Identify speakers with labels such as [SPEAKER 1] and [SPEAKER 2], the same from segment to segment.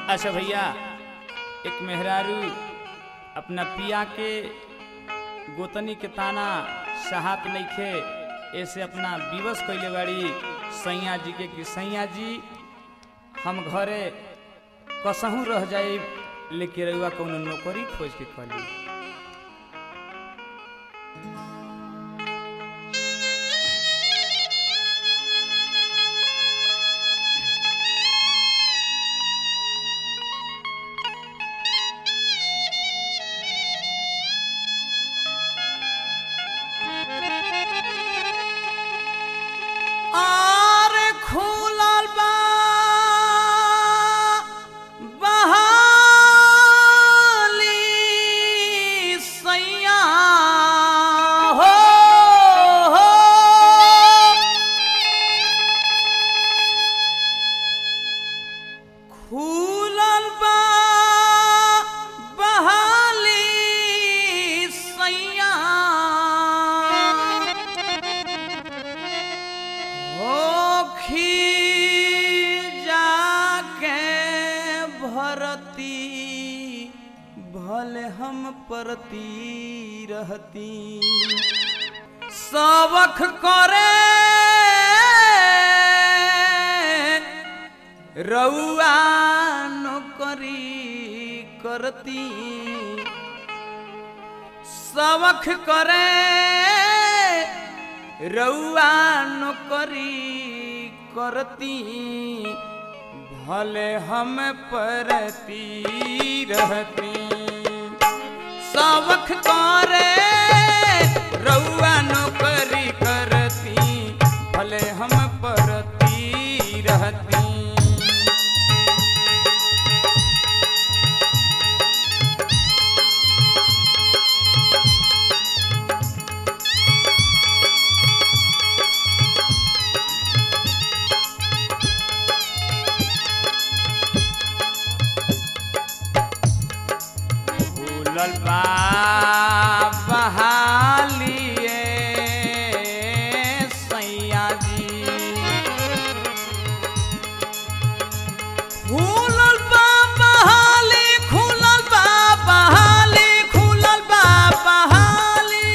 [SPEAKER 1] अच्छा भैया एक मेहरारू अपना पिया के गोतनी के ताना सहात नइखे ऐसे अपना विवश कैले बाड़ी सैया जी के कि सैया जी हम घरे कसहूँ रह जाए लेके रहुआ कौनो नौकरी खोज के कली
[SPEAKER 2] आर खुलल बा बहाली सैया हो हो खुलल बा बहाली सैया होखी जाके भरती भले हम परती रहती सबख करे रउआ नौकरी करती सबख करे रउआ नौकरी करती भले हम परती रहती सबख करे रउआ नौकरी करती भले हम परती रहती
[SPEAKER 1] फूलल बा बहालिए सैया जी
[SPEAKER 2] खुलल बा बहाली खुलल बा बहाली खुलल बा बहाली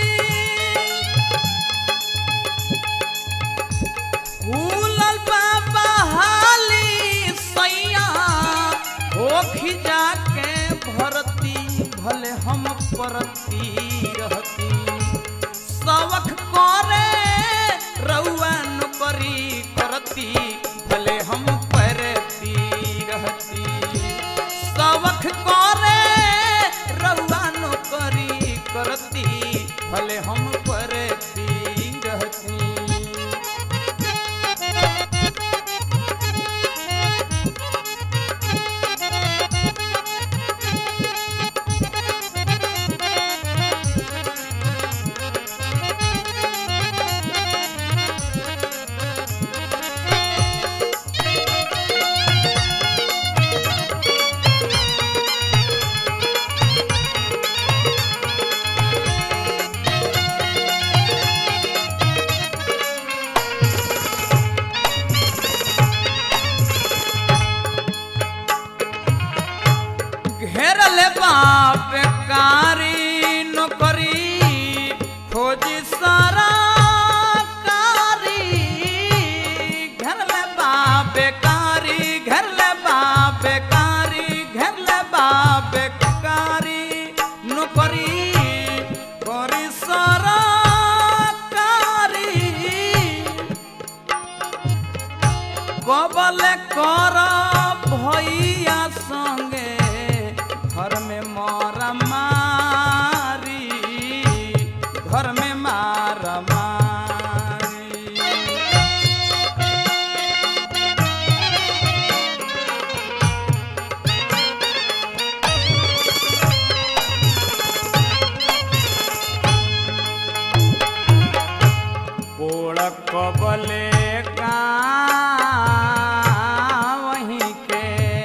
[SPEAKER 2] खुलल बा बहाली सैया होखी जाके भरती भले हम परती रहती सबक करे रउआ नौकरी करती भले हम परती रहती सबक करे रउआ नौकरी करती भले हम परती रहती घेरल बाप कारी नौकरी खोज सारा कारी घेरल बाप कारी घेरल बाप कारी घेरल बाप कारी नौकरी करी सारा कारी কবলে কর ভইয়া সঙ্গে ঘর মে মরা মারি ঘর মে মারা মারি
[SPEAKER 1] पोड़ कबले का वहीं के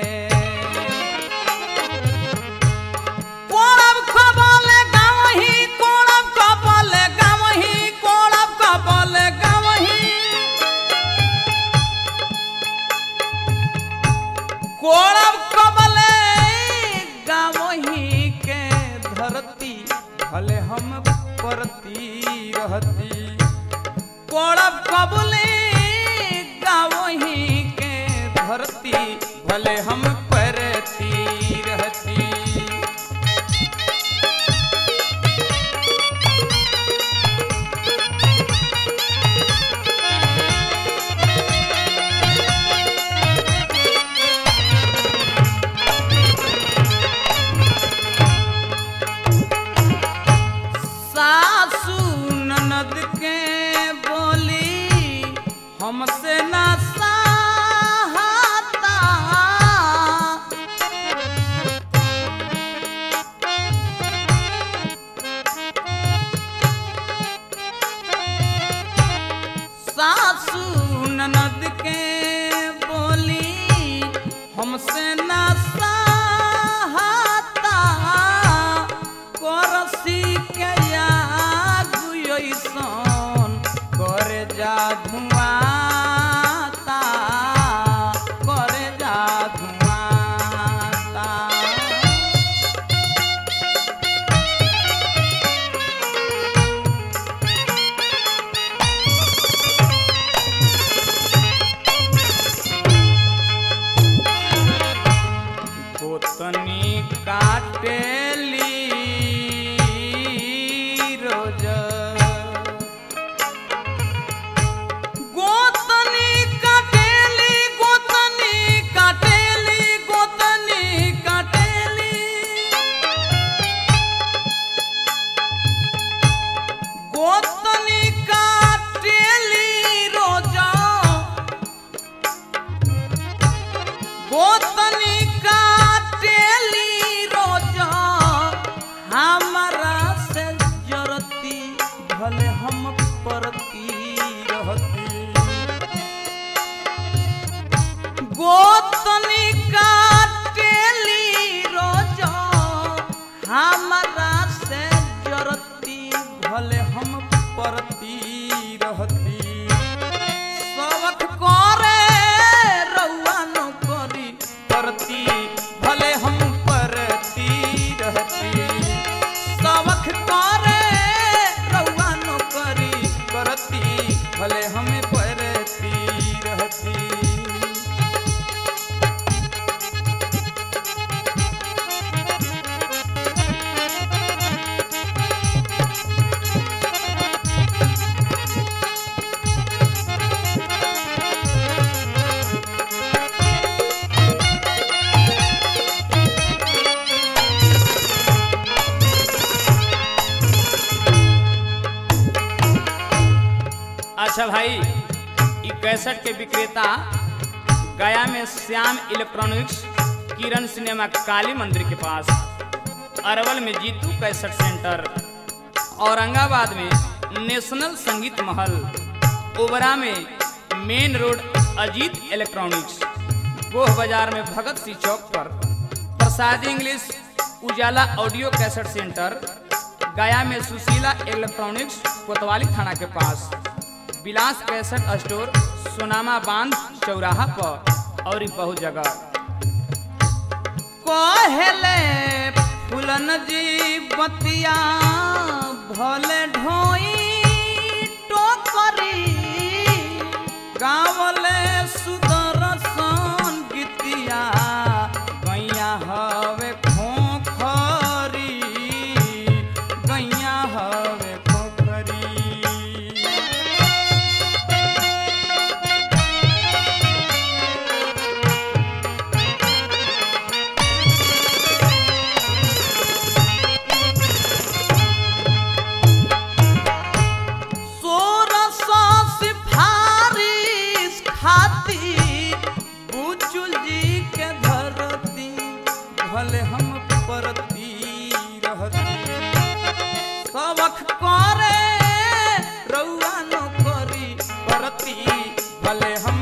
[SPEAKER 2] কোড়ব কবলে গাওহি কোড়ব কবলে গাওহি কোড়ব কবলে গাওহি কোড়ব কবলে परती रहती कोड़ब कबले गावही के धरती भले हम परती रहती सासू ननद के बोली हमसे ना सहाता सासू ननद के बोली हमसे ना सहाता करसी के यागु ऐसन करे जा धुआता करे जा धुआता गोतनी काटेली रोज गोतनी काटेली गोतनी काटेली गोतनी काटेली गोतनी काटेली रोज गोतनी काटेली रोज हमारा से जरती भले हम परती रहती गोतनी काटेली रोज हमारा से जरती भले हम परती रहती सबक करे रउआ नौकरी करती भले हम परती रहती सबक करे रउआ नौकरी करती भले हम परती रहती
[SPEAKER 1] अच्छा भाई ई कैसेट के विक्रेता गया में श्याम इलेक्ट्रॉनिक्स किरण सिनेमा काली मंदिर के पास अरवल में जीतू कैसेट सेंटर औरंगाबाद में नेशनल संगीत महल ओबरा में main road Ajit electronics Goh बाजार में भगत सिंह चौक पर Prasad English Ujala audio cassette centre Gaya में सुशीला इलेक्ट्रॉनिक्स कोतवाली थाना के पास विलास कैसेट स्टोर सोनामा बांध चौराहा पर और ई बहुत जगह
[SPEAKER 2] कहले फुलन जी बतिया भले ढोई टोकरी गावले सुदर्शन गीतिया गैया हवे खोखरी गैया हवे खोखरी सोरस सिफारिश खाती बुचुल जी के धरती भले हम परती रहती सबक करे रउआ नौकरी परती भले हम